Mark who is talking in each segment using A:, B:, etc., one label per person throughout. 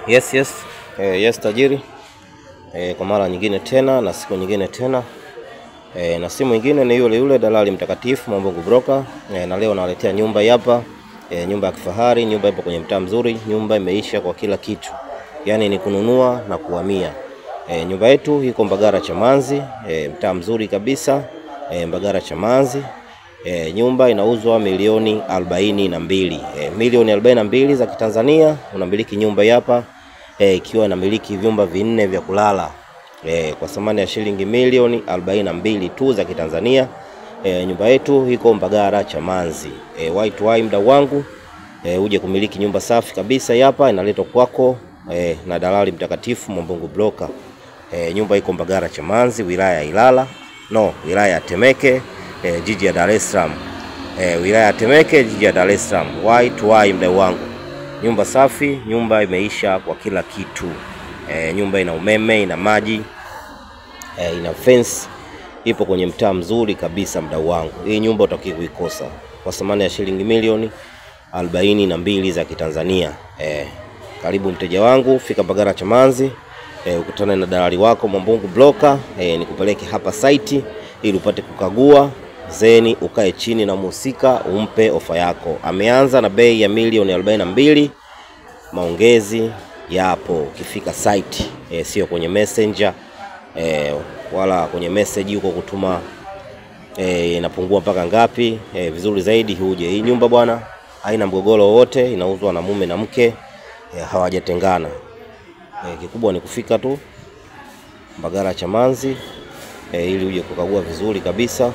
A: Yes, yes. Eh, yes tajiri. Eh, kwa mara nyingine tena na siku nyingine tena eh, na si mwingine ni yule yule dalali mtakatifu Mwambungu Broker eh, na leo nawaletea nyumba hii hapa eh, nyumba ya kifahari. Nyumba ipo kwenye mtaa mzuri, nyumba imeisha kwa kila kitu, yaani ni kununua na kuhamia. Eh, nyumba yetu iko Mbagara Chamanzi eh, mtaa mzuri kabisa eh, Mbagara Chamanzi. E, nyumba inauzwa milioni arobaini na mbili e, milioni arobaini na mbili za Kitanzania. Unamiliki nyumba hii hapa e, ikiwa inamiliki vyumba vinne vya kulala e, kwa thamani ya shilingi milioni arobaini na mbili tu za Kitanzania. E, nyumba yetu iko Mbagara Chamanzi. E, white wine mdau wangu e, uje kumiliki nyumba safi kabisa hii hapa inaletwa kwako e, na dalali mtakatifu Mwambungu Broker. E, nyumba iko Mbagara Chamanzi, wilaya ya Ilala, no, wilaya ya Temeke E, jiji ya Dar es Salaam e, wilaya ya Temeke jiji ya Dar es Salaam. Wai to wai, mdau wangu, nyumba safi, nyumba imeisha kwa kila kitu e, nyumba ina umeme, ina maji e, ina fence, ipo kwenye mtaa mzuri kabisa mdau wangu. Hii nyumba utaki kuikosa kwa thamani ya shilingi milioni arobaini na mbili za Kitanzania. E, karibu mteja wangu, fika Mbagara Chamanzi e, ukutane na dalali wako Mwambungu Broker e, nikupeleke hapa site ili upate kukagua zeni ukae chini na mhusika umpe ofa yako. Ameanza na bei ya milioni arobaini na mbili. Maongezi yapo ukifika site e, sio kwenye messenger e, wala kwenye message huko kutuma e, inapungua mpaka ngapi e, vizuri zaidi huje. Hii nyumba bwana haina mgogoro wowote, inauzwa na mume na mke e, hawajatengana e, kikubwa ni kufika tu Mbagara Chamanzi e, ili uje kukagua vizuri kabisa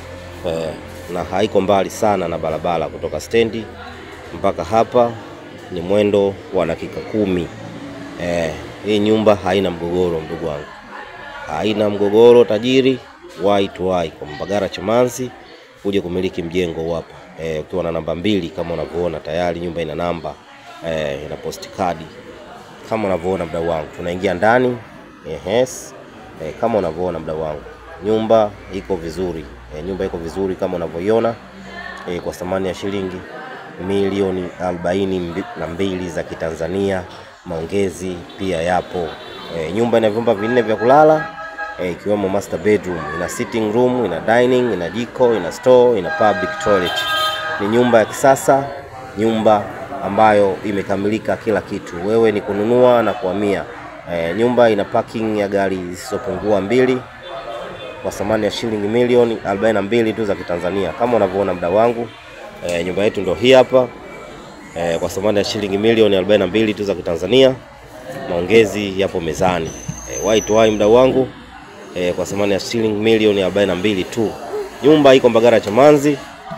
A: e, na haiko mbali sana na barabara kutoka stendi mpaka hapa ni mwendo wa dakika kumi. E, hii nyumba haina mgogoro ndugu wangu, haina mgogoro tajiri. Wai to wai kwa Mbagara Chamanzi uje kumiliki mjengo hapa e, ukiwa na namba mbili kama unavyoona tayari nyumba ina namba e, ina postcard kama unavyoona mdau wangu, tunaingia ndani yes. E, kama unavyoona mdau wangu nyumba iko vizuri e, nyumba iko vizuri kama unavyoiona e, kwa thamani ya shilingi milioni arobaini na mbili za Kitanzania. Maongezi pia yapo e, nyumba ina vyumba vinne vya kulala ikiwemo e, master bedroom, ina sitting room, ina dining, ina jiko, ina store, ina public toilet. Ni nyumba ya kisasa, nyumba ambayo imekamilika kila kitu. Wewe ni kununua na kuhamia. E, nyumba ina parking ya gari zisizopungua mbili kwa thamani ya shilingi milioni arobaini na mbili tu za Kitanzania. Kama unavyoona mda wangu e, nyumba yetu ndio hii hapa e, kwa thamani ya shilingi milioni arobaini na mbili tu za Kitanzania. Maongezi yapo mezani e, wai to wai mda wangu e, kwa thamani ya shilingi milioni arobaini na mbili tu. Nyumba iko Mbagara Chamanzi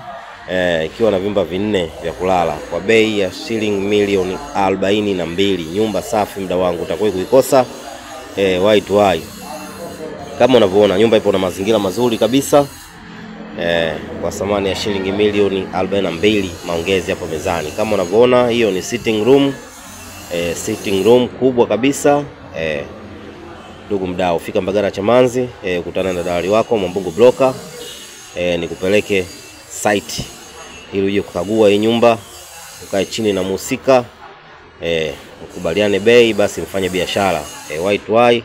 A: e, ikiwa na vyumba vinne vya kulala kwa bei ya shilingi milioni arobaini na mbili. Nyumba safi mda wangu, utakuwa kuikosa e, wai to wai kama unavyoona nyumba ipo na mazingira mazuri kabisa eh, kwa thamani ya shilingi milioni arobaini na mbili. Maongezi hapo mezani kama unavyoona, hiyo ni sitting room eh, sitting room kubwa kabisa eh. Ndugu mdau, fika Mbagara Chamanzi eh, ukutana na dalali wako Mwambungu Broker eh, nikupeleke site ili uje kukagua hii nyumba, ukae chini na muhusika eh, ukubaliane bei, basi mfanye biashara eh, wai to wai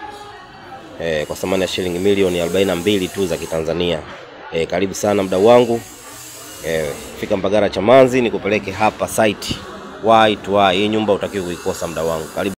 A: E, kwa thamani ya shilingi milioni arobaini na mbili tu za Kitanzania. E, karibu sana mdau wangu e, fika Mbagara Chamanzi nikupeleke hapa site. Wai to wai, hii nyumba utakiwa kuikosa mdau wangu. Karibu.